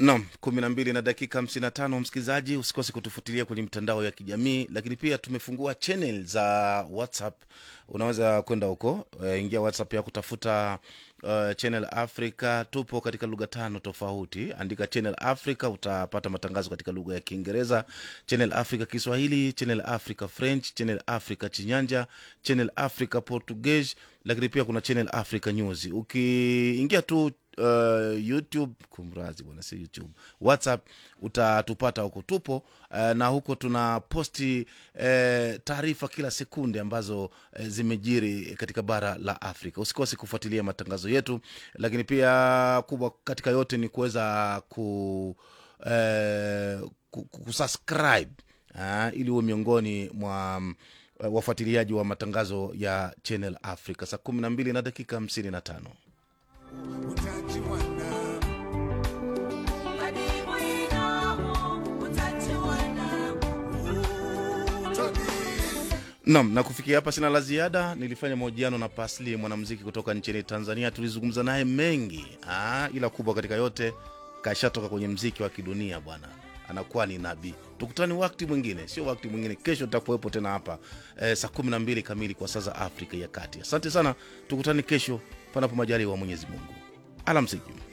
Naam, kumi na mbili na dakika hamsini na tano. Msikilizaji, usikose kutufuatilia kwenye mitandao ya kijamii, lakini pia tumefungua channel za WhatsApp. Unaweza kwenda huko, uh, ingia WhatsApp ya kutafuta uh, channel Africa. Tupo katika lugha tano tofauti, andika channel Africa, utapata matangazo katika lugha ya Kiingereza, channel Africa Kiswahili, channel Africa French, channel Africa Chinyanja, channel Africa Portuguese, lakini pia kuna channel Africa News. Ukiingia tu uh, youtube kumrazi bwana si youtube whatsapp utatupata huko tupo uh, na huko tuna posti uh, taarifa kila sekunde ambazo uh, zimejiri katika bara la afrika usikose kufuatilia matangazo yetu lakini pia kubwa katika yote ni kuweza ku uh, ku- ku- kusubscribe uh, ili uwe miongoni mwa um, wafuatiliaji wa matangazo ya channel africa saa kumi na mbili na dakika hamsini na tano Naam, na kufikia hapa sina la ziada. Nilifanya mahojiano na Pasli, mwanamuziki kutoka nchini Tanzania. Tulizungumza naye mengi ah, ila kubwa katika yote kashatoka kwenye mziki wa kidunia bwana, anakuwa ni nabii. Tukutane wakati mwingine, sio wakati mwingine, kesho tutakuwepo tena hapa eh, saa kumi na mbili kamili kwa saa za Afrika ya Kati. Asante sana, tukutane kesho panapo majaliwa wa Mwenyezi Mungu. Alamsiki.